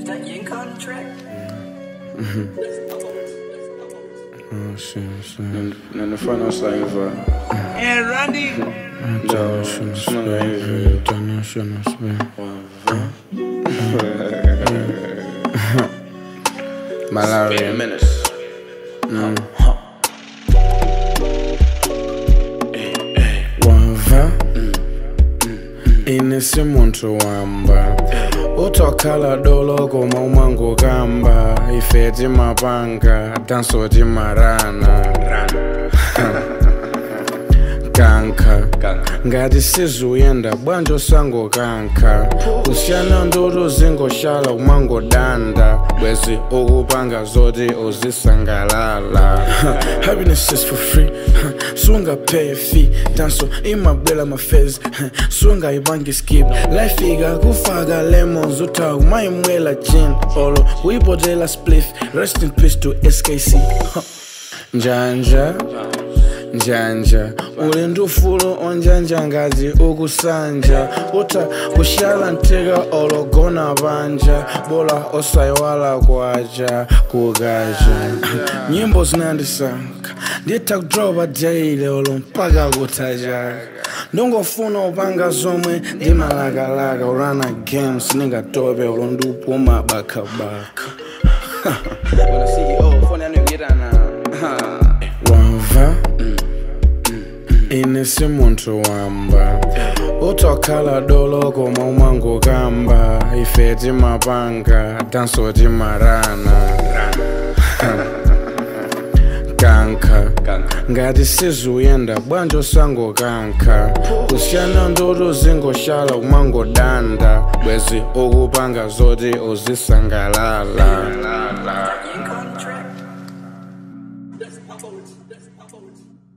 that Yin contract? Oh, shit, shit. nanifana usaiva And Randy. Done, shouldn't speak. Done, shouldn't speak. Malaria. minutes wamva ine si munthu wamba utokhala dolo koma umangokamba ife timapanga tanso timarana kankha ngati sizuyenda bwanji usangokankha kusiyana ndoto zingoshala umangodanda bwezi ukupanga zoti uzisangalala happiness is for free sungapay fee tanso imabwela mafezi sungayibangi skip life ikakufaka lemons utha umayimwela gin olo uyipotela spliff rest in peace to skc njanja njanja uli ndi ufulu onjanja ngati ukusanja utha kushala mteka ologona panja bola osayiwala kwaja kukaja nyimbo zinandisankha nditha kudropa jaile olo mpaka kuthaja ndingofuna upanga zomwe ndimalakalaka urana games ningatope olo ndiupuma bakhabakha When the CEO phone that nigga get on now. wamva ine si munthu wamba utokhala dolo koma umangokamba ife timapanga tanso timarana kankha ngati sizuyenda bwanji usangokankha kusiyana ndoto zingoshala umangodanda bwezi ukupanga zoti uzisangalala Yin contract? That's my voice. That's my voice.